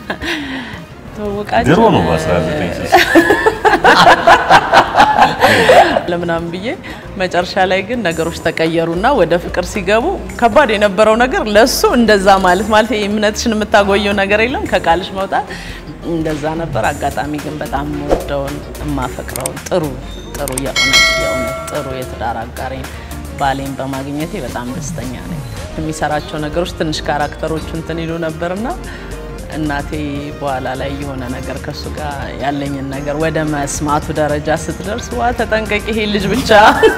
ትውውቃችን ድሮ ነው በ19 ለምናምን ብዬ መጨረሻ ላይ ግን ነገሮች ተቀየሩና ወደ ፍቅር ሲገቡ ከባድ የነበረው ነገር ለሱ እንደዛ ማለት ማለት ይሄ እምነትሽን የምታጎየው ነገር የለም ከቃልሽ መውጣት እንደዛ ነበር። አጋጣሚ ግን በጣም የምወደውን የማፈቅረውን ጥሩ ጥሩ የእውነት የእውነት ጥሩ የትዳር አጋሬን ባሌን በማግኘቴ በጣም ደስተኛ ነኝ። የሚሰራቸው ነገሮች ትንሽ ካራክተሮቹ እንትን ይሉ ነበርና እናቴ በኋላ ላይ የሆነ ነገር ከሱ ጋር ያለኝን ነገር ወደ መስማቱ ደረጃ ስትደርስ ዋ ተጠንቀቂ፣ ይሄ ልጅ ብቻ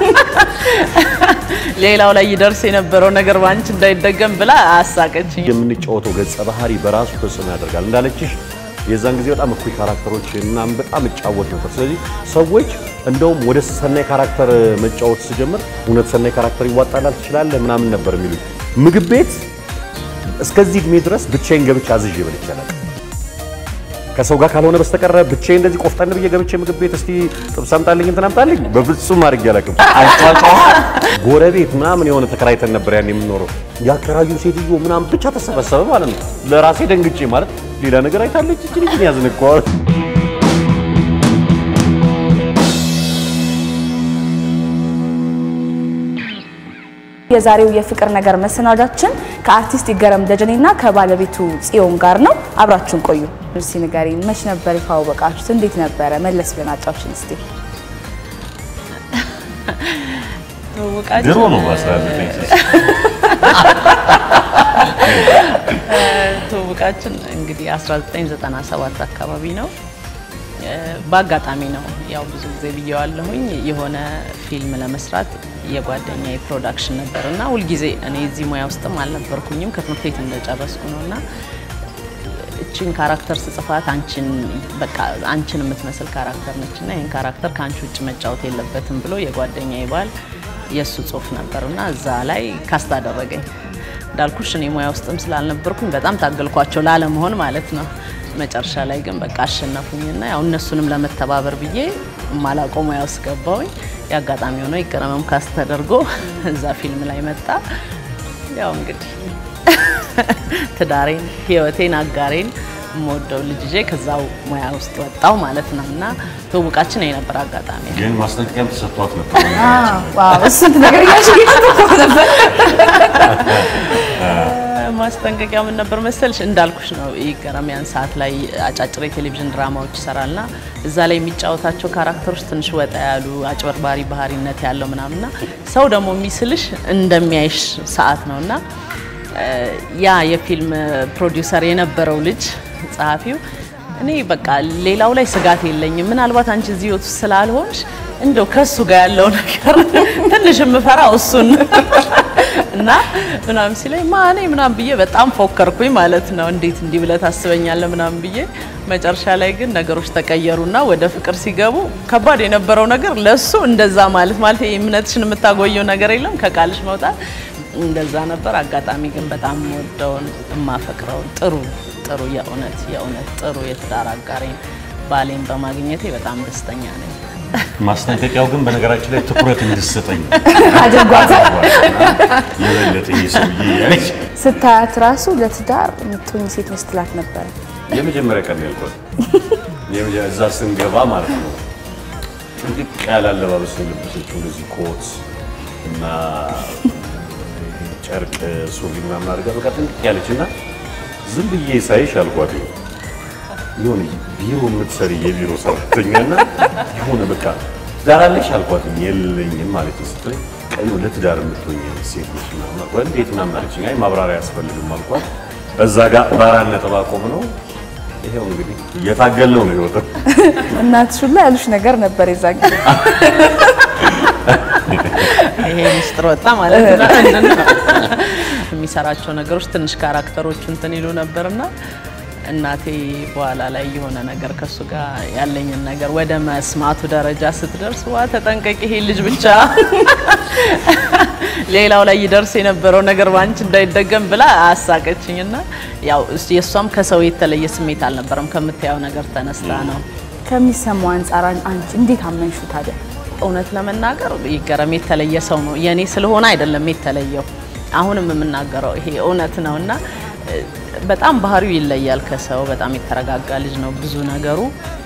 ሌላው ላይ ይደርስ የነበረው ነገር ባንቺ እንዳይደገም ብላ አሳቀችኝ። የምንጫወተው ገጸ ባህሪ በራሱ ተጽዕኖ ያደርጋል። እንዳለችሽ የዛን ጊዜ በጣም እኩይ ካራክተሮች ምናምን በጣም እጫወት ነበር። ስለዚህ ሰዎች እንደውም ወደ ሰናይ ካራክተር መጫወት ስጀምር እውነት ሰናይ ካራክተር ይዋጣላል ትችላለህ ምናምን ነበር የሚሉኝ። ምግብ ቤት እስከዚህ እድሜ ድረስ ብቻዬን ገብቼ አዝዤ በልቻለሁ። ከሰው ጋር ካልሆነ በስተቀረ ብቻዬን እንደዚህ ቆፍጠን ብዬ ገብቼ ምግብ ቤት እስቲ ጥብስ አምጣልኝ እንትን አምጣልኝ በፍጹም አድርጌ አላውቅም። አጫጫዋ ጎረቤት ምናምን የሆነ ተከራይተን ነበር ያን የምኖረው ያከራዩ ሴትዮ ምናምን ብቻ ተሰበሰበ ማለት ነው። ለራሴ ደንግጬ ማለት ሌላ ነገር አይታለች እቺ ልጅ ያዝንኳል። የዛሬው የፍቅር ነገር መሰናዳችን ከአርቲስት ይገረም ደጀኔና ከባለቤቱ ጽዮን ጋር ነው። አብራችሁን ቆዩ። እርሲ ንገሪኝ፣ መች ነበር የተዋወቃችሁት? እንዴት ነበረ? መለስ ብለን አጫውሽን እስቲ። ትውውቃችን ድሮ ነው በ19 ትውውቃችን እንግዲህ 1997 አካባቢ ነው። በአጋጣሚ ነው ያው ብዙ ጊዜ ብየዋለሁኝ የሆነ ፊልም ለመስራት የጓደኛ የፕሮዳክሽን ነበር እና ሁልጊዜ እኔ እዚህ ሙያ ውስጥም አልነበርኩኝም ከትምህርት ቤት እንደጨረስኩ ነው እና እችን ካራክተር ስጽፋት አንቺን በቃ አንቺን የምትመስል ካራክተር ነች እና ይህን ካራክተር ከአንቺ ውጭ መጫወት የለበትም ብሎ የጓደኛ ባል የእሱ ጽሁፍ ነበር እና እዛ ላይ ካስት አደረገኝ። እንዳልኩሽ እኔ ሙያ ውስጥም ስላልነበርኩኝ በጣም ታገልኳቸው ላለመሆን ማለት ነው። መጨረሻ ላይ ግን በቃ አሸነፉኝና ያው እነሱንም ለመተባበር ብዬ ማላውቀው ሙያ ውስጥ ገባሁኝ። የአጋጣሚ ሆነው ይገረመም ካስት ተደርጎ እዛ ፊልም ላይ መጣ። ያው እንግዲህ ትዳሬን፣ ህይወቴን፣ አጋሬን የምወደው ልጅ ይዤ ከዛው ሙያ ውስጥ ወጣው ማለት ነው እና ትውውቃችን የነበር አጋጣሚ ነው። ግን ማስጠንቀቂያም ተሰጥቷት ነበር። ዋው እሱን ትነግረኛለሽ? እየጠበቅኩ ነበር። ማስጠንቀቂያ ምን ነበር መሰልሽ? እንዳልኩሽ ነው ይገረም ያን ሰዓት ላይ አጫጭር የቴሌቪዥን ድራማዎች ይሰራልና እዛ ላይ የሚጫወታቸው ካራክተሮች ትንሽ ወጣ ያሉ አጭበርባሪ ባህሪነት ያለው ምናምንና ሰው ደግሞ የሚስልሽ እንደሚያይሽ ሰዓት ነውና ያ የፊልም ፕሮዲውሰር የነበረው ልጅ ጸሐፊው እኔ በቃ ሌላው ላይ ስጋት የለኝም፣ ምናልባት አንቺ እዚህ ህይወት ውስጥ ስላልሆንሽ እንደው ከሱ ጋር ያለው ነገር ትንሽ የምፈራው እሱን እና ምናምን ሲለኝ ማኔ ምናምን ብዬ በጣም ፎከርኩኝ ማለት ነው። እንዴት እንዲህ ብለህ ታስበኛለህ ምናምን ብዬ መጨረሻ ላይ ግን ነገሮች ተቀየሩና ወደ ፍቅር ሲገቡ ከባድ የነበረው ነገር ለሱ እንደዛ ማለት ማለት ይሄ እምነትሽን የምታጎየው ነገር የለም ከቃልሽ መውጣት እንደዛ ነበር። አጋጣሚ ግን በጣም የምወደውን የማፈቅረውን ጥሩ ጥሩ የእውነት የእውነት ጥሩ የትዳር አጋሬን ባሌን በማግኘቴ በጣም ደስተኛ ነኝ። ማስጠንቀቂያው ግን በነገራችን ላይ ትኩረት እንድሰጠኝ አድርጓታል። የበለጠ ይህ ሰውዬ ያለች ስታያት ራሱ ለትዳር የምትሆኝ ሴት ነች ትላት ነበረ። የመጀመሪያ ቀን ያልኳት የመጀ- እዛ ስንገባ ማለት ነው። ጥንቅቅ ያለ አለባበስ ነው የለበሰችው። እንደዚህ ኮት እና ጨርቅ ሱሪ ምናምን አድርጋ በቃ ጥንቅቅ ያለች እና ዝም ብዬ ሳይሽ አልኳት የሆነ ቢሮ የምትሰሪ የቢሮ ሰራተኛ እና የሆነ በቃ ትዳር አለሽ አልኳት። የለኝም ማለት ነው ስትለኝ ቀዩ ለትዳር የምትሆኝ ሴት ነች ምናምን አልኳት። እንዴት ምናምን አለችኝ። አይ ማብራሪያ አያስፈልግም አልኳት። እዛ ጋር በአራት ነጥብ አቆም ነው። ይሄው እንግዲህ እየታገልነው ነው ህይወት እናትሽ ሁላ ያሉሽ ነገር ነበር የዛን ጊዜ። ይሄ ሚስጥር ወጣ ማለት ነው። የሚሰራቸው ነገሮች ትንሽ ካራክተሮቹ እንትን ይሉ ነበርና እናቴ በኋላ ላይ የሆነ ነገር ከሱ ጋር ያለኝን ነገር ወደ መስማቱ ደረጃ ስትደርስ ዋ ተጠንቀቂ፣ ይሄ ልጅ ብቻ ሌላው ላይ ይደርስ የነበረው ነገር ባንቺ እንዳይደገም ብላ አሳቀችኝና ያው እስ- የእሷም ከሰው የተለየ ስሜት አልነበረም። ከምታየው ነገር ተነስታ ነው። ከሚሰማው አንጻር አንቺ እንዴት አመንሹ ታዲያ? እውነት ለመናገር ይገረም የተለየ ሰው ነው። የኔ ስለሆነ አይደለም የተለየው። አሁንም የምናገረው ይሄ እውነት ነው እና እ፣ በጣም ባህሪው ይለያል ከሰው። በጣም የተረጋጋ ልጅ ነው። ብዙ ነገሩ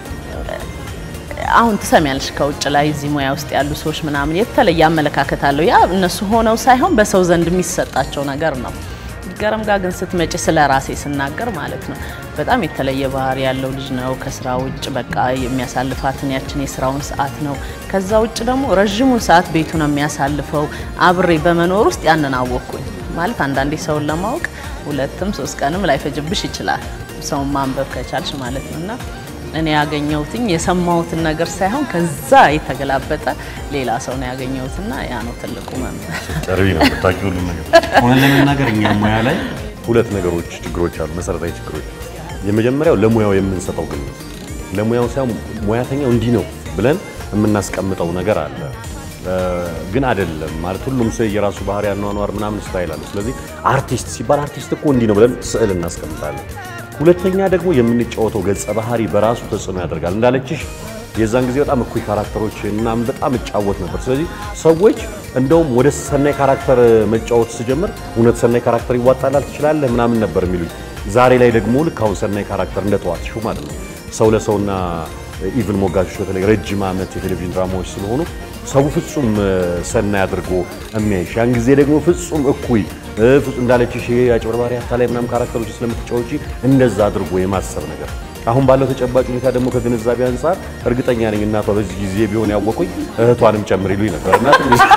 አሁን ትሰሚያለሽ ከውጭ ላይ እዚህ ሙያ ውስጥ ያሉ ሰዎች ምናምን የተለየ አመለካከት አለው። ያ እነሱ ሆነው ሳይሆን በሰው ዘንድ የሚሰጣቸው ነገር ነው። ገረም ጋር ግን ስትመጪ ስለ ራሴ ስናገር ማለት ነው በጣም የተለየ ባህሪ ያለው ልጅ ነው። ከስራ ውጭ በቃ የሚያሳልፋትን ያችን የስራውን ሰዓት ነው። ከዛ ውጭ ደግሞ ረዥሙን ሰዓት ቤቱ ነው የሚያሳልፈው። አብሬ በመኖር ውስጥ ያንን አወቅኩኝ ማለት አንዳንዴ ሰውን ለማወቅ ሁለትም ሶስት ቀንም ላይፈጅብሽ ይችላል፣ ሰውን ማንበብ ከቻልሽ ማለት ነው እና እኔ ያገኘሁትኝ የሰማሁትን ነገር ሳይሆን ከዛ የተገላበጠ ሌላ ሰው ነው ያገኘሁትና ያ ነው ትልቁ መምህር። ጨርቢ ነው የምታውቂው ሁሉም ነገር። ሆነ ለመናገር እኛ ሙያ ላይ ሁለት ነገሮች ችግሮች አሉ፣ መሰረታዊ ችግሮች። የመጀመሪያው ለሙያው የምንሰጠው ግምት፣ ለሙያው ሳይሆን ሙያተኛው እንዲህ ነው ብለን የምናስቀምጠው ነገር አለ ግን አይደለም ማለት ሁሉም ሰው የራሱ ባህሪ ያኗኗር ምናምን ስታይል አለ። ስለዚህ አርቲስት ሲባል አርቲስት እኮ እንዲህ ነው ብለን ስዕል እናስቀምጣለን። ሁለተኛ ደግሞ የምንጫወተው ገጸ ባህሪ በራሱ ተጽዕኖ ያደርጋል። እንዳለችሽ የዛን ጊዜ በጣም እኩይ ካራክተሮች ምናምን በጣም እጫወት ነበር። ስለዚህ ሰዎች እንደውም ወደ ሰናይ ካራክተር መጫወት ስጀምር እውነት ሰናይ ካራክተር ይዋጣላል ትችላለህ ምናምን ነበር የሚሉኝ። ዛሬ ላይ ደግሞ ልክ አሁን ሰናይ ካራክተር እንደተዋጥሽው ማለት ነው ሰው ለሰውና ኢቭን ሞጋቾች በተለይ ረጅም ዓመት የቴሌቪዥን ድራማዎች ስለሆኑ ሰው ፍጹም ሰናይ አድርጎ የሚያይሽ ያን ጊዜ ደግሞ ፍጹም እኩይ ፍጹም እንዳለችሽ ይሄ አጭበርባሪ አታላይ ምናምን ካራክተሮች ስለምትጫወቺ እንደዛ አድርጎ የማሰብ ነገር አሁን ባለው ተጨባጭ ሁኔታ ደግሞ ከግንዛቤ አንጻር እርግጠኛ ነኝ እናቷ በዚህ ጊዜ ቢሆን ያወቁኝ እህቷንም ጨምር ይሉኝ ነበር እና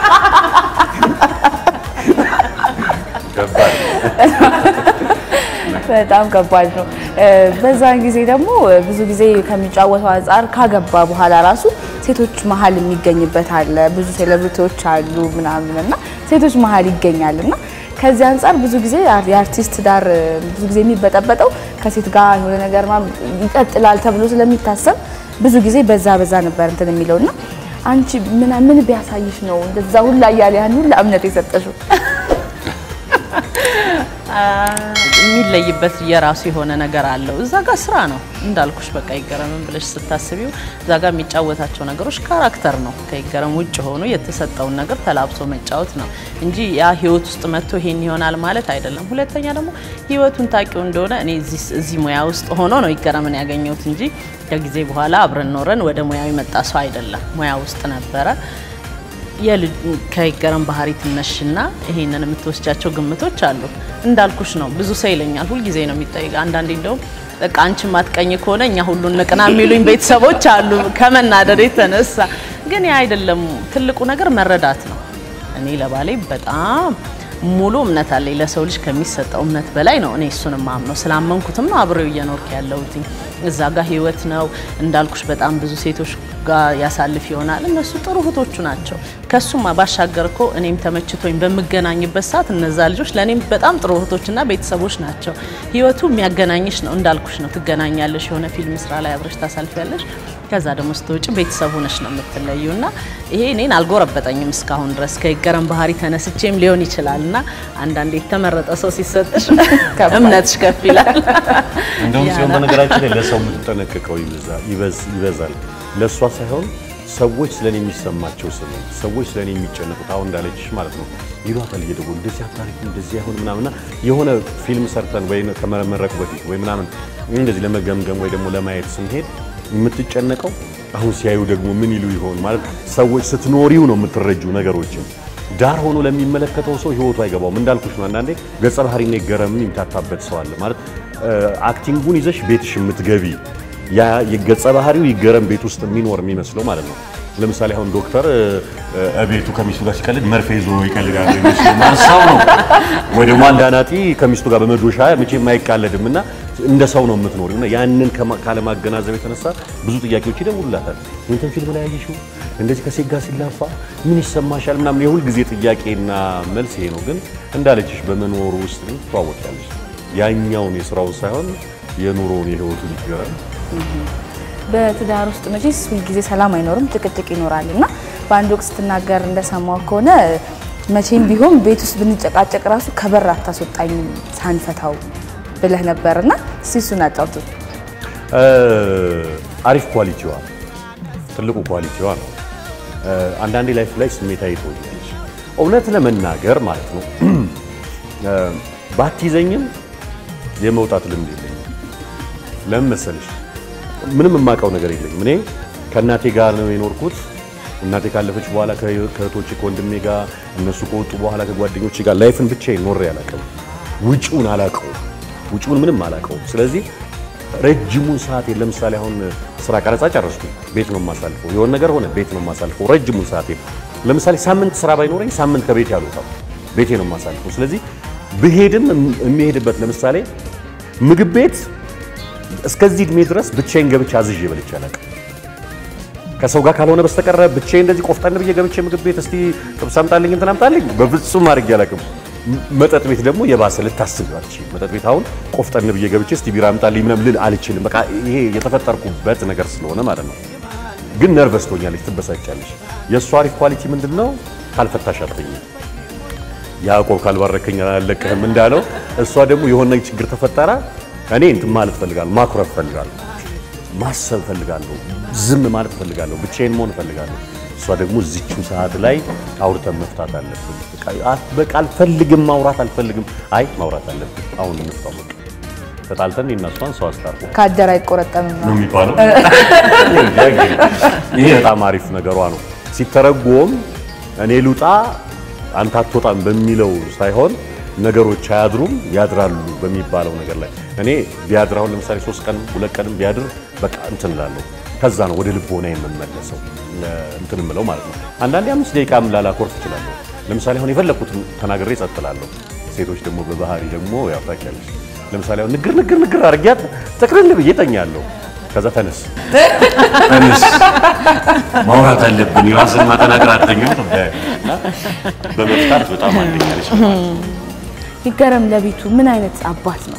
በጣም ከባድ ነው። በዛን ጊዜ ደግሞ ብዙ ጊዜ ከሚጫወተው አንጻር ካገባ በኋላ ራሱ ሴቶች መሀል የሚገኝበት አለ። ብዙ ሴሌብሪቲዎች አሉ ምናምን እና ሴቶች መሀል ይገኛል እና ከዚህ አንጻር ብዙ ጊዜ የአርቲስት ዳር ብዙ ጊዜ የሚበጠበጠው ከሴት ጋር የሆነ ነገር ይቀጥላል ተብሎ ስለሚታሰብ ብዙ ጊዜ በዛ በዛ ነበር እንትን የሚለው እና አንቺ ምን ምን ቢያሳይሽ ነው እንደዛ ሁላ እያለ ያን ሁላ እምነት የሰጠሽው? የሚለይበት የራሱ የሆነ ነገር አለው። እዛ ጋር ስራ ነው እንዳልኩሽ፣ በቃ ይገረምን ብለሽ ስታስቢው እዛ ጋር የሚጫወታቸው ነገሮች ካራክተር ነው። ከይገረም ውጭ ሆኖ የተሰጠውን ነገር ተላብሶ መጫወት ነው እንጂ ያ ህይወት ውስጥ መጥቶ ይሄን ይሆናል ማለት አይደለም። ሁለተኛ ደግሞ ህይወቱን ታውቂው እንደሆነ እኔ እዚህ ሙያ ውስጥ ሆኖ ነው ይገረምን ያገኘሁት እንጂ ከጊዜ በኋላ አብረን ኖረን ወደ ሙያው የመጣ ሰው አይደለም። ሙያ ውስጥ ነበረ። ከይገረም ባህሪ ትነሽና ይሄንን የምትወስጃቸው ግምቶች አሉ። እንዳልኩሽ ነው። ብዙ ሰው ይለኛል፣ ሁልጊዜ ነው የሚጠይቅ። አንዳንዴ እንደውም በቃ አንቺ ማትቀኝ ከሆነ እኛ ሁሉን ንቅና የሚሉኝ ቤተሰቦች አሉ፣ ከመናደድ የተነሳ ግን ያ አይደለም። ትልቁ ነገር መረዳት ነው። እኔ ለባሌ በጣም ሙሉ እምነት አለኝ። ለሰው ልጅ ከሚሰጠው እምነት በላይ ነው። እኔ እሱን ማምነው ስላመንኩትም ነው አብሬው እየኖርክ ያለሁት። እዛ ጋር ህይወት ነው እንዳልኩሽ፣ በጣም ብዙ ሴቶች ጋር ያሳልፍ ይሆናል። እነሱ ጥሩ እህቶቹ ናቸው። ከሱም ባሻገር እኮ እኔም ተመችቶኝ በምገናኝበት ሰዓት እነዛ ልጆች ለእኔም በጣም ጥሩ እህቶችና ቤተሰቦች ናቸው። ህይወቱ የሚያገናኝሽ ነው እንዳልኩሽ ነው። ትገናኛለሽ፣ የሆነ ፊልም ስራ ላይ አብረሽ ታሳልፊያለሽ። ከዛ ደግሞ ስትወጪ ቤተሰቡ ነሽ ነው የምትለዩ እና ይሄ እኔን አልጎረበጠኝም እስካሁን ድረስ ከይገረም ባህሪ ተነስቼም ሊሆን ይችላል እና አንዳንዴ የተመረጠ ሰው ሲሰጥሽ እምነትሽ ከፍ ይላል። እንደውም ሲሆን በነገራችን ላይ ለሰው የምትጠነቀቀው ይበዛል። ለእሷ ሳይሆን ሰዎች ስለኔ የሚሰማቸው ስሜት፣ ሰዎች ስለኔ የሚጨነቁት አሁን እንዳለችሽ ማለት ነው ይሏታል እየደወሉ እንደዚህ አታሪክ እንደዚህ አይሆን ምናምንና የሆነ ፊልም ሰርተን ወይ ከመመረቁ በፊት ወይ ምናምን እንደዚህ ለመገምገም ወይ ደግሞ ለማየት ስንሄድ የምትጨነቀው አሁን ሲያዩ ደግሞ ምን ይሉ ይሆን ማለት ሰዎች ስትኖሪው ነው የምትረጁ ነገሮችን ዳር ሆኖ ለሚመለከተው ሰው ህይወቱ አይገባውም። እንዳልኩሽ ነው አንዳንዴ ገጸ ባህሪና ይገረምን የሚታታበት ሰው አለ ማለት አክቲንጉን ይዘሽ ቤትሽ የምትገቢ ያ የገጸ ባህሪው ይገረም ቤት ውስጥ የሚኖር የሚመስለው ማለት ነው። ለምሳሌ አሁን ዶክተር ቤቱ ከሚስቱ ጋር ሲቀልድ መርፌ ይዞ ይቀልዳል የሚመስለው ሰው ነው። ወይ ደግሞ አንድ አናጢ ከሚስቱ ጋር በመዶሻ መቼም አይቃለድም እና እንደ ሰው ነው የምትኖሪው እና ያንን ካለማገናዘብ የተነሳ ብዙ ጥያቄዎች ይደውሉላታል። እንትን ፊልም ላይ ያየሽው እንደዚህ ከሴት ጋር ሲላፋ ምን ይሰማሻል? ምናምን የሁል ጊዜ ጥያቄና መልስ ይሄ ነው። ግን እንዳለችሽ በመኖሩ ውስጥ ግን ትተዋወቂያለሽ። ያኛውን የስራውን ሳይሆን የኑሮውን የህይወቱን ይገራል። በትዳር ውስጥ መቼስ ሁልጊዜ ሰላም አይኖርም፣ ጭቅጭቅ ይኖራል እና በአንድ ወቅት ስትናገር እንደሰማው ከሆነ መቼም ቢሆን ቤት ውስጥ ብንጨቃጨቅ ራሱ ከበር አታስወጣኝም ሳንፈታው ብለህ ነበር እና እስኪ እሱን አጫውቱ። አሪፍ ኳሊቲዋ ትልቁ ኳሊቲዋ ነው። አንዳንዴ ላይፍ ላይ ስሜታዊ ትሆኛለሽ። እውነት ለመናገር ማለት ነው ባትይዘኝም የመውጣት ልምድ የለኝም። ለምን መሰለሽ? ምንም የማውቀው ነገር የለኝም። እኔ ከእናቴ ጋር ነው የኖርኩት። እናቴ ካለፈች በኋላ ከእህቶቼ ከወንድሜ ጋር እነሱ ከወጡ በኋላ ከጓደኞቼ ጋር ላይፍን ብቻዬን ኖሬ አላውቅም። ውጪውን አላውቀውም። ውጪውን ምንም አላውቀውም። ስለዚህ ረጅሙን ሰዓት ለምሳሌ አሁን ስራ ቀረጻ ጨረስኩ፣ ቤት ነው የማሳልፈው። የሆነ ነገር ሆነ፣ ቤት ነው የማሳልፈው። ረጅሙን ሰዓት ለምሳሌ ሳምንት ስራ ባይኖረኝ ሳምንት ከቤት ያልወጣው ቤቴ ነው የማሳልፈው። ስለዚህ ብሄድም የሚሄድበት ለምሳሌ ምግብ ቤት እስከዚህ እድሜ ድረስ ብቻዬን ገብቼ አዝዤ በልቼ አላውቅም። ከሰው ጋር ካልሆነ በስተቀረ ብቻዬን እንደዚህ ቆፍጠን ብዬ ገብቼ ምግብ ቤት እስቲ ጥብስ አምጣልኝ እንትን አምጣልኝ በፍጹም አድርጌ አላውቅም። መጠጥ ቤት ደግሞ የባሰ ልታስብ አልችልም። መጠጥ ቤት አሁን ቆፍጠን ብዬ ገብቼ እስቲ ቢራ አምጣልኝ ምናምን ልል አልችልም። በቃ ይሄ የተፈጠርኩበት ነገር ስለሆነ ማለት ነው። ግን ነርቨስ ትሆኛለች፣ ትበሳጫለች። የእሷ አሪፍ ኳሊቲ ምንድን ነው? ካልፈታሽ አትተኝም። ያዕቆብ ካልባረከኝ አልለቅህም እንዳለው እሷ ደግሞ የሆነ ችግር ተፈጠረ፣ እኔ እንትን ማለት ፈልጋለሁ፣ ማኩረፍ ፈልጋለሁ፣ ማሰብ ፈልጋለሁ፣ ዝም ማለት ፈልጋለሁ፣ ብቻዬን መሆን ፈልጋለሁ። እሷ ደግሞ እዚችው ሰዓት ላይ አውርተን መፍታት አለብን። በቃ አልፈልግም፣ ማውራት አልፈልግም። አይ ማውራት አለብን፣ አሁን እንፍታው። በቃ ተጣልተን እኔና እሷን ሰው አስታርቆ ከአደር አይቆረጠምም ነው የሚባለው። ይሄ በጣም አሪፍ ነገሯ ነው። ሲተረጎም እኔ ልውጣ አንተ አትወጣም በሚለው ሳይሆን ነገሮች አያድሩም ያድራሉ በሚባለው ነገር ላይ እኔ ቢያድር አሁን ለምሳሌ ሶስት ቀን ሁለት ቀንም ቢያድር በቃ እንትን እላለሁ። ከዛ ነው ወደ ልቦና የምመለሰው እንትን እምለው ማለት ነው። አንዳንዴ አምስት ደቂቃም ላላኮርፍ እችላለሁ። ለምሳሌ አሁን የፈለኩትን ተናግሬ ጸጥ እላለሁ። ሴቶች ደግሞ በባህሪ ደግሞ ያው ታውቂያለሽ። ለምሳሌ አሁን ንግር ንግር ንግር አድርጊያት ጥቅልል ብዬ እተኛለሁ። ከዛ ተነስ ተነስ ማውራት አለብን የራስን ማጠናቀር አትተኛም በመፍታት በጣም አንደኛ ነች። ይገረም ለቤቱ ምን አይነት አባት ነው?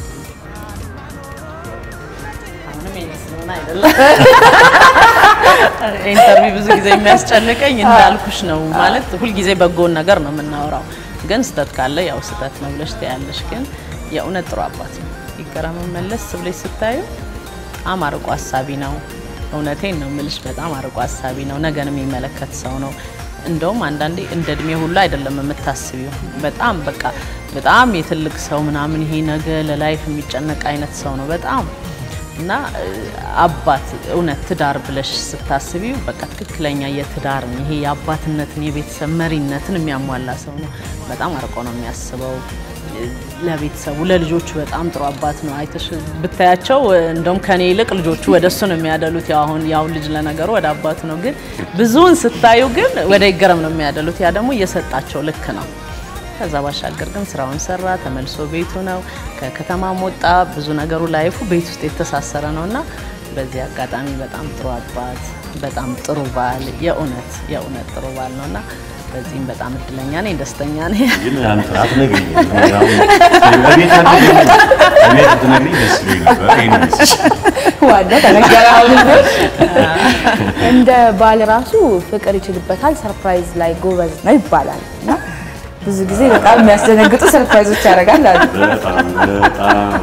ኢንተርቪው ብዙ ጊዜ የሚያስጨንቀኝ እንዳልኩሽ ነው። ማለት ሁልጊዜ በጎን ነገር ነው የምናወራው፣ ግን ስህተት ካለ ያው ስህተት ነው ብለሽ ትያለሽ። ግን የእውነት ጥሩ አባት ነው። ይገረም መለስ ብለሽ ስታዩ በጣም አርቆ ሀሳቢ ነው። እውነቴን ነው የምልሽ፣ በጣም አርቆ ሀሳቢ ነው። ነገን የሚመለከት ሰው ነው። እንደውም አንዳንዴ እንደ እድሜ ሁሉ አይደለም የምታስቢው። በጣም በቃ በጣም የትልቅ ሰው ምናምን ይሄ ነገ ለላይፍ የሚጨነቅ አይነት ሰው ነው በጣም እና አባት እውነት ትዳር ብለሽ ስታስቢው በቃ ትክክለኛ የትዳርን ይሄ የአባትነትን የቤተሰብ መሪነትን የሚያሟላ ሰው ነው። በጣም አርቆ ነው የሚያስበው ለቤተሰቡ ለልጆቹ በጣም ጥሩ አባት ነው። አይተሽ ብታያቸው እንደውም ከኔ ይልቅ ልጆቹ ወደ እሱ ነው የሚያደሉት። ያው አሁን ያው ልጅ ለነገሩ ወደ አባቱ ነው፣ ግን ብዙውን ስታዩ ግን ወደ ይገረም ነው የሚያደሉት። ያ ደግሞ እየሰጣቸው ልክ ነው። ከዛ ባሻገር ግን ስራውን ሰራ፣ ተመልሶ ቤቱ ነው። ከከተማም ወጣ፣ ብዙ ነገሩ ላይፉ ቤት ውስጥ የተሳሰረ ነው እና በዚህ አጋጣሚ በጣም ጥሩ አባት፣ በጣም ጥሩ ባል፣ የእውነት የእውነት ጥሩ ባል ነው እና በዚህም በጣም እድለኛ ነኝ፣ ደስተኛ ነኝ። ግን አንተ አትነግሪኝ። እቤት አትነግሪኝ። እቤት ብትነግሪኝ ደስ ይለኝ ነበር። ይሄን ይመስልሽ ዋና ተነገረ። አሁን እንደ ባል ራሱ ፍቅር ይችልበታል፣ ሰርፕራይዝ ላይ ጎበዝ ነው ይባላል እና ብዙ ጊዜ በጣም የሚያስደነግጡ ሰርፕራይዞች ያደርጋል አሉ። በጣም በጣም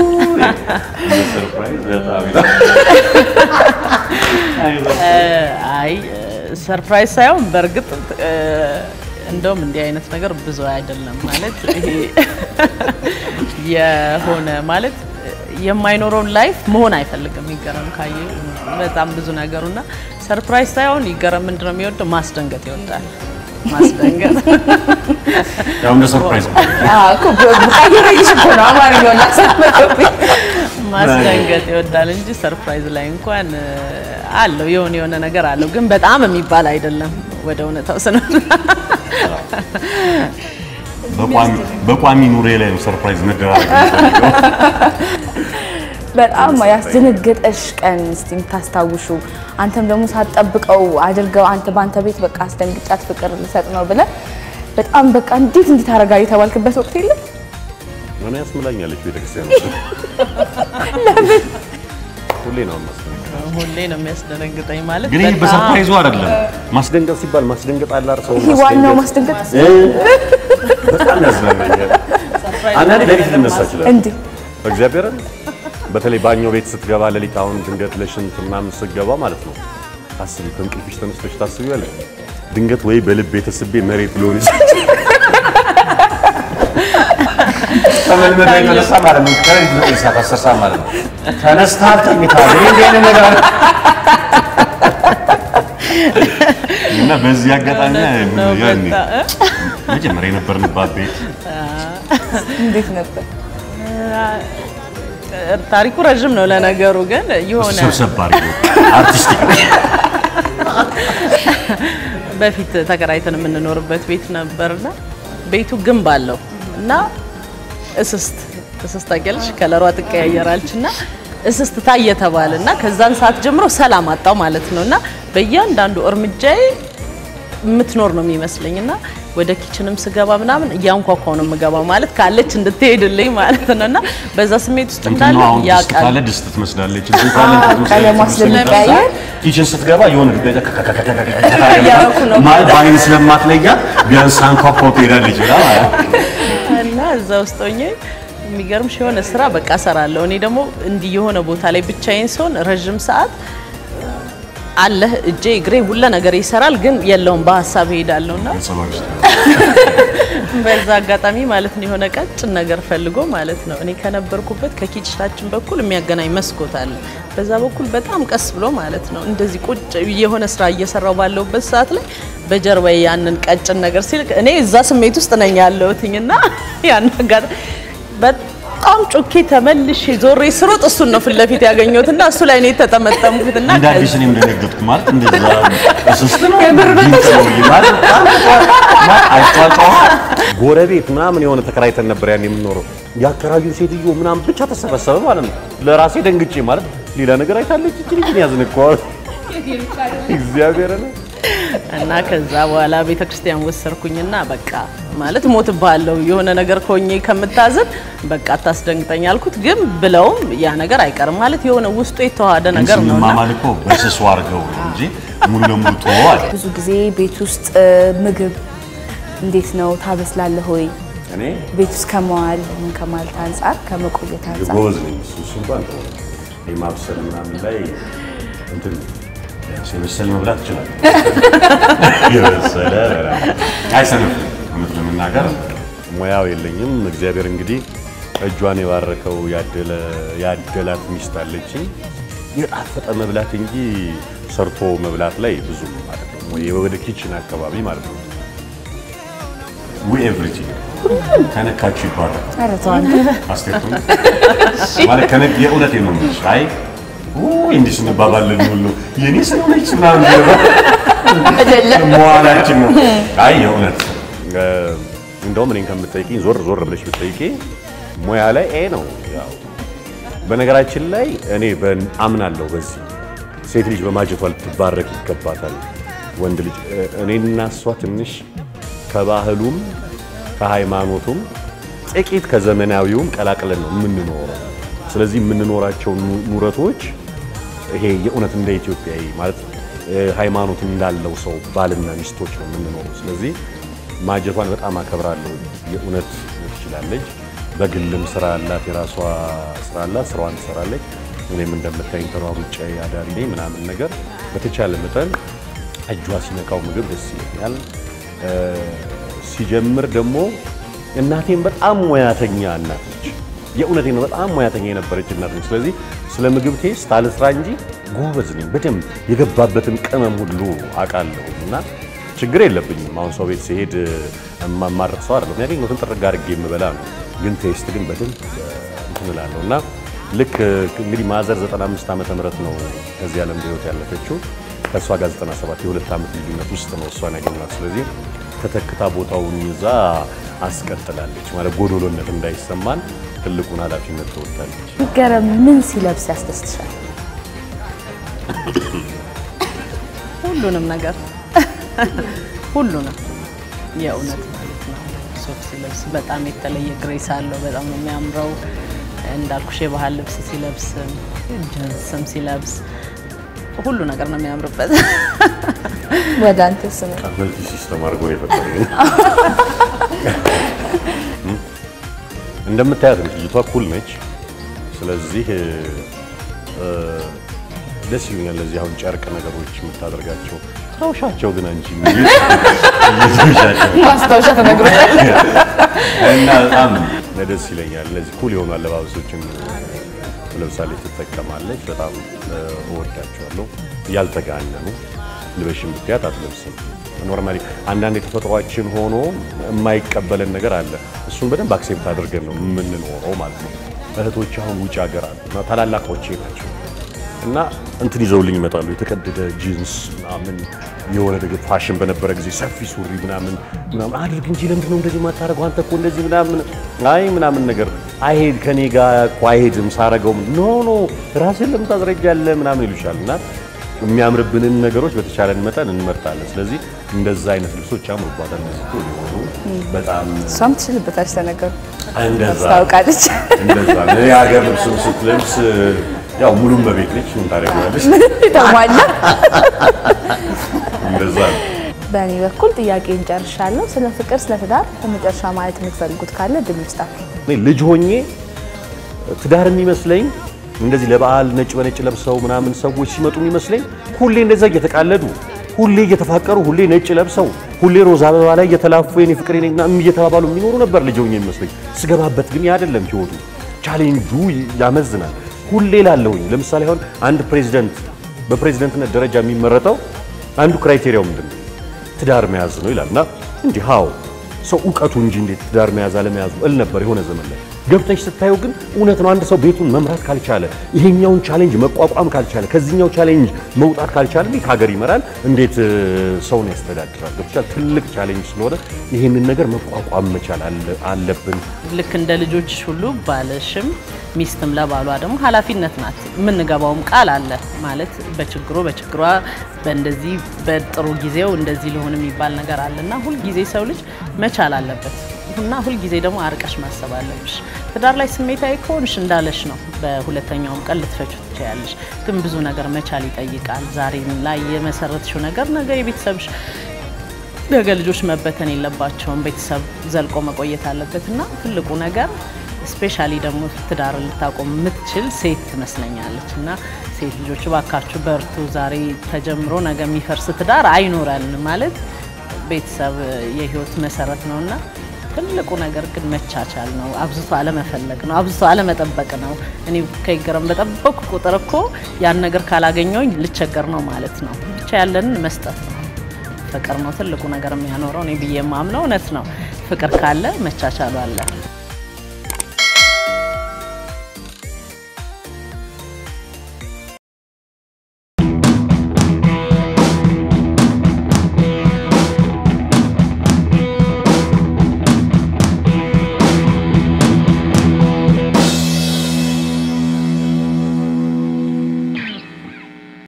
ሰርፕራይዝ በጣም አይ ሰርፕራይዝ ሳይሆን በእርግጥ እንደውም እንዲህ አይነት ነገር ብዙ አይደለም ማለት ይሄ የሆነ ማለት የማይኖረውን ላይፍ መሆን አይፈልግም። ይገረም ካየ በጣም ብዙ ነገሩና ሰርፕራይዝ ሳይሆን ይገረም ምንድነው የሚወደው? ማስደንገጥ ይወዳል። ማስደንገጥ ያው እንደ ሰርፕራይዝ ነው። ቀይረልሽ እኮ ነው አማርኛውን ላሳመጠብኝ። ማስደንገጥ ይወዳል እንጂ ሰርፕራይዝ ላይ እንኳን አለው የሆነ የሆነ ነገር አለው፣ ግን በጣም የሚባል አይደለም። ወደ እውነታው ስንል በቋሚ በቋሚ ኑሬ ላይ ነው ሰርፕራይዝ መደራረግ የሚፈልገው። በጣም ያስደነገጠሽ ቀን እስቲ የምታስታውሹ አንተም ደግሞ ሳትጠብቀው አድርገው አንተ በአንተ ቤት በቃ አስደንግጫት ፍቅር ልሰጥ ነው ብለህ በጣም በቃ እንዴት እንዲህ ታደርጋለህ የተባልክበት ወቅት የለም? ምን ያስምላኛለች ቤተክርስቲያን ውስጥ ለምን? ሁሌ ነው የማስደንገጠው። ሁሌ ነው የሚያስደነግጠኝ ማለት ግን ይህ በጣም- በሰርፕራይዙ አይደለም። ማስደንገጥ ሲባል ማስደንገጥ አለ አይደል? ሰው ይሄ ዋናው ማስደንገጥ እ በጣም ያዝናናኛል። አንዳንዴ ሌሊት ልነሳ እችላለሁ። እንዲህ እግዚአብሔርን በተለይ ባኞ ቤት ስትገባ ሌሊት አሁን ድንገት ለሽንት ምናምን ስትገባ ማለት ነው ታስቢ ከእንቅልፍሽ ተነስተሽ ታስቢያለሽ። ድንገት ወይ በልብ የተስቤ መሬት ሊሆን ይችላል ተመልመዶ የተነሳ ማለት ነው። ከሌሊት ዘጠኝ ሰዓት አስር ሰዓት ማለት ነው። ተነስተሃል ተኝተሃል። ይሄ እንዲህ አይነት ነገር አለ። እና በዚህ አጋጣሚ ነው ያኔ በጣም እ? መጀመሪያ የነበርንባት ቤት እንዴት ነበር? ታሪኩ ረዥም ነው ለነገሩ፣ ግን የሆነ ሰብሰብ አድርጎ አርቲስቲክ በፊት ተከራይተን የምንኖርበት ቤት ነበርና ቤቱ ግንብ አለው እና እስስት እስስት ታውቂያለሽ፣ ከለሯ ትቀያየራለች እና እስስት ታየ ተባለ እና ከዛን ሰዓት ጀምሮ ሰላም አጣው ማለት ነው እና በእያንዳንዱ እርምጃዬ የምትኖር ነው የሚመስለኝ እና ወደ ኪችንም ስገባ ምናምን እያንኳኳው ነው የምገባው ማለት ካለች እንድትሄድልኝ ማለት ነው እና በዛ ስሜት ውስጥ እንትን እንዳለ ነው አሁን ድስት ያውቃል። ካለ ድስት ትመስላለች። እንትን ካለ እንትን ትመስላለች። ቀለሟ ስለሚቀያየር ኪችን ስትገባ የሆነ ድጋይ እያደረኩ ነው። ማለት በአይን ስለማትለያት ቢያንስ አንኳኳው ትሄዳለች ብላ ማለት ነው። እና እዛ ውስጥ ሆኜ የሚገርምሽ የሆነ ስራ በቃ እሰራለሁ። እኔ ደግሞ እንዲህ የሆነ ቦታ ላይ ብቻዬን ስሆን ረዥም ሰዓት አለ እጄ እግሬ ሁለ ነገር ይሰራል፣ ግን የለውም በሀሳብ እሄዳለሁ እና ቤተሰቦች በዛ አጋጣሚ ማለት ነው የሆነ ቀጭን ነገር ፈልጎ ማለት ነው እኔ ከነበርኩበት ከኪችናችን በኩል የሚያገናኝ መስኮት አለ። በዛ በኩል በጣም ቀስ ብሎ ማለት ነው እንደዚህ ቁጭ የሆነ ስራ እየሰራው ባለውበት ሰዓት ላይ በጀርባዬ ያንን ቀጭን ነገር ሲል እኔ እዛ ስሜት ውስጥ ነኝ ያለሁትኝ እና ያን አጋጣሚ በጣም ጩኬ ተመልሼ ዞሬ ስሮጥ እሱን ነው ፊት ለፊት ያገኘሁት እና እሱ ላይ ነው የተጠመጠምኩት እና እንደ አዲስ እኔም ደነገጥኩ ማለት እንደዛ እስስት ነው ጊንጥ ነው ማለት በጣም አይጫጫዋ ጎረቤት ምናምን የሆነ ተከራይተን ነበር ያን የምንኖረው የአከራዩን ሴትዮ ምናምን ብቻ ተሰበሰበ ማለት ነው። ለራሴ ደንግጬ ማለት ሌላ ነገር አይታለች እቺ ልጅ ያዝንኳል እግዚአብሔር ነው እና ከዛ በኋላ ቤተ ክርስቲያን ወሰርኩኝና በቃ ማለት ሞትብሃለሁ የሆነ ነገር ከሆኜ ከምታዝን በቃ አታስደንግጠኝ አልኩት። ግን ብለውም ያ ነገር አይቀርም ማለት የሆነ ውስጡ የተዋሃደ ነገር ነው እና ስንማማል እኮ በስሱ አድርገው ነው እንጂ ሙሉ ለሙሉ ተወው አለ። ብዙ ጊዜ ቤት ውስጥ እ፣ ምግብ እንዴት ነው ታበስላለህ ወይ? እኔ ቤት ውስጥ ከመዋል ምን ከማለት አንጻር ከመቆየት አንጻር ጎበዝ ነኝ። እሱ እሱ እንኳን ተወው። ይሄ ማብሰል ምናምን ላይ እንትን ቢያንስ የበሰለ መብላት ይችላል። የበሰለ አይሰንፍም። እውነት ለመናገር ሙያው የለኝም። እግዚአብሔር እንግዲህ እጇን የባረከው ያደለ ያደላት ሚስት አለችኝ። የጣፈጠ መብላት እንጂ ሰርቶ መብላት ላይ ብዙ ማለት ነው ወይ ወደ ኪችን አካባቢ ማለት ነው ዊ ኤቭሪቲንግ ከነካችሁ ይባላል። ኧረ ተው አንተ። አስቴቱ ማለት ከነግ የእውነት ነው የምልሽ። አይ ውይ እንዲህ ስንባባለን ሁሉ የኔ ስለሆነች ምናምን አይደለም መዋላችን ነው። አይ የእውነት እ፣ እንደውም እኔን ከምትጠይቂኝ ዞር ዞር ብለሽ ብትጠይቂ ሙያ ላይ ኤ ነው። ያው በነገራችን ላይ እኔ በን- አምናለሁ በዚህ ሴት ልጅ በማጀቷ ልትባረክ ይገባታል። ወንድ ልጅ እ፣ እኔና እሷ ትንሽ ከባህሉም ከሃይማኖቱም ጥቂት ከዘመናዊውም ቀላቅለን ነው የምንኖረው። ስለዚህ የምንኖራቸው ኑ- ኑረቶች ይሄ የእውነት እንደ ኢትዮጵያዊ ማለት እ፣ ሃይማኖት እንዳለው ሰው ባልና ሚስቶች ነው የምንኖረው። ስለዚህ ማጀቷን በጣም አከብራለሁ። የእውነት ትችላለች። በግልም ስራ አላት፣ የራሷ ስራ አላት፣ ስራዋን ትሰራለች። እኔም እንደምታይኝ ተሯሩጬ አዳሪ ነኝ ምናምን ነገር በተቻለ መጠን እጇ ሲነካው ምግብ ደስ ይለኛል። እ፣ ሲጀምር ደግሞ እናቴም በጣም ሙያተኛ እናት ነች። የእውነቴን ነው። በጣም ሙያተኛ የነበረች እናት ነች። ስለዚህ ስለ ምግብ ቴስት አልስራ እንጂ ጎበዝ ነኝ። በደንብ የገባበትን ቅመም ሁሉ አውቃለሁ እና ችግር የለብኝም። አሁን ሰው ቤት ሲሄድ የማማረጥ ሰው አይደለም። ያገኘሁትን ጥርግ አድርጌ የምበላ ነው። ግን ቴስት ግን በደንብ እንትን እላለሁ እና ልክ እንግዲህ ማዘር 95 ዓመተ ምህረት ነው ከዚህ ዓለም በሕይወት ያለፈችው። ከእሷ ጋር 97 የሁለት ዓመት ልዩነት ውስጥ ነው እሷን ያገኘኋት። ስለዚህ ተተክታ ቦታውን ይዛ አስቀጥላለች ማለት ጎዶሎነት እንዳይሰማን ትልቁን ኃላፊነት ትወጣለች። ይገረም ምን ሲለብስ ያስደስትሻል? ሁሉንም ነገር ሁሉንም የእውነት ማለት ነው። ሱፍ ሲለብስ በጣም የተለየ ግሬስ አለው። በጣም ነው የሚያምረው። እንዳልኩሽ የባህል ልብስ ሲለብስም ጅንስም ሲለብስ ሁሉ ነገር ነው የሚያምርበት። ወደ አንተ ስም መልቲ ሲስተም አድርጎ ነው የፈጠረኝ። እንደምታያት ነች ልጅቷ፣ ኩል ነች። ስለዚህ እ፣ ደስ ይሉኛል። እነዚህ አሁን ጨርቅ ነገሮች የምታደርጋቸው ታውሻቸው ግን አንቺ ማስታወሻ ተነግሮታል። እና በጣም ደስ ይለኛል። እነዚህ ኩል የሆኑ አለባበሶችን ለምሳሌ ትጠቀማለች። በጣም እወዳቸዋለሁ። ያልተጋነኑ ልበሽን ብትያት አትለብስም። ኖርማሊ አንዳንድ የተፈጥሯችን ሆኖ የማይቀበለን ነገር አለ። እሱን በደንብ አክሴፕት አድርገን ነው የምንኖረው ማለት ነው። እህቶች አሁን ውጭ ሀገር አሉ እና ታላላቆቼ ናቸው እና እንትን ይዘውልኝ ይመጣሉ። የተቀደደ ጂንስ ምናምን የሆነ ነገር ፋሽን በነበረ ጊዜ ሰፊ ሱሪ ምናምን ምናምን አድርግ እንጂ ለምንድን ነው እንደዚህ የማታደርገው አንተ እኮ እንደዚህ ምናምን አይ ምናምን ነገር አይሄድ ከኔ ጋር እኮ አይሄድም ሳረገው ኖ ኖ ራስን ለምን ታዝረጃለህ ምናምን ይሉሻል እና የሚያምርብንን ነገሮች በተቻለን መጠን እንመርጣለን። ስለዚህ እንደዛ አይነት ልብሶች ያምሩባታል። እነዚህ ኩል የሆኑ በጣም እሷም ትችልበታለች ተነገሩ እንደዛ ታውቃለች። እንደዛ ነው። የሀገር ልብስም ስትለብስ ያው ሙሉም በቤት ነች ምን ታደርጊዋለሽ? ተሟላ። እንደዛ ነው። በእኔ በኩል ጥያቄ እንጨርሻለሁ። ስለ ፍቅር፣ ስለ ትዳር በመጨረሻ ማለት የምትፈልጉት ካለ ድል ይስጣችሁ። እኔ ልጅ ሆኜ ትዳር የሚመስለኝ እንደዚህ ለበዓል ነጭ በነጭ ለብሰው ምናምን ሰዎች ሲመጡ የሚመስለኝ ሁሌ እንደዛ እየተቃለዱ ሁሌ እየተፋቀሩ ሁሌ ነጭ ለብሰው ሁሌ ሮዝ አበባ ላይ እየተላፉ የኔ ፍቅር የኔ ምናምን እየተባባሉ የሚኖሩ ነበር ልጅ ሆኜ የሚመስለኝ። ስገባበት ግን ያ አይደለም ህይወቱ። ቻሌንጁ ያመዝናል። ሁሌ ላለሁኝ ለምሳሌ አሁን አንድ ፕሬዚደንት በፕሬዚደንትነት ደረጃ የሚመረጠው አንዱ ክራይቴሪያው ምንድን ነው? ትዳር መያዝ ነው ይላል እና እንዲህ ሃው ሰው እውቀቱ እንጂ እንዴት ትዳር መያዝ አለመያዙ እል ነበር የሆነ ዘመን ላይ ገብተሽ ስታየው ግን እውነት ነው። አንድ ሰው ቤቱን መምራት ካልቻለ፣ ይሄኛውን ቻሌንጅ መቋቋም ካልቻለ፣ ከዚህኛው ቻሌንጅ መውጣት ካልቻለ እንዴት ሀገር ይመራል? እንዴት እ፣ ሰውን ያስተዳድራል? ገብቶሻል? ትልቅ ቻሌንጅ ስለሆነ ይሄንን ነገር መቋቋም መቻል አለ- አለብን። ልክ እንደ ልጆች ሁሉ ባለሽም ሚስትም ለባሏ ደግሞ ኃላፊነት ናት። የምንገባውም ቃል አለ ማለት በችግሩ በችግሯ በእንደዚህ በጥሩ ጊዜው እንደዚህ ሊሆን የሚባል ነገር አለና ሁልጊዜ ሰው ልጅ መቻል አለበት እና ሁልጊዜ ደግሞ አርቀሽ ማሰብ አለብሽ። ትዳር ላይ ስሜታዊ ከሆንሽ እንዳለሽ ነው፣ በሁለተኛውም ቀን ልትፈቹ ትችያለሽ። ግን ብዙ ነገር መቻል ይጠይቃል። ዛሬ ላይ የመሰረትሽው ነገር ነገ የቤተሰብሽ ነገ ልጆች መበተን የለባቸውም። ቤተሰብ ዘልቆ መቆየት አለበት እና ትልቁ ነገር ስፔሻሊ ደግሞ ትዳር ልታቆም የምትችል ሴት ትመስለኛለች እና ሴት ልጆች ባካችሁ በርቱ። ዛሬ ተጀምሮ ነገ የሚፈርስ ትዳር አይኖረን ማለት ቤተሰብ የህይወት መሰረት ነው እና ትልቁ ነገር ግን መቻቻል ነው። አብዝቶ አለመፈለግ ነው። አብዝቶ አለመጠበቅ ነው። እኔ ከይገረም በጠበቅኩ ቁጥር እኮ ያን ነገር ካላገኘውኝ ልቸገር ነው ማለት ነው። ብቻ ያለንን መስጠት ነው። ፍቅር ነው ትልቁ ነገር የሚያኖረው። እኔ ብዬ የማምነው እውነት ነው። ፍቅር ካለ መቻቻሉ አለ።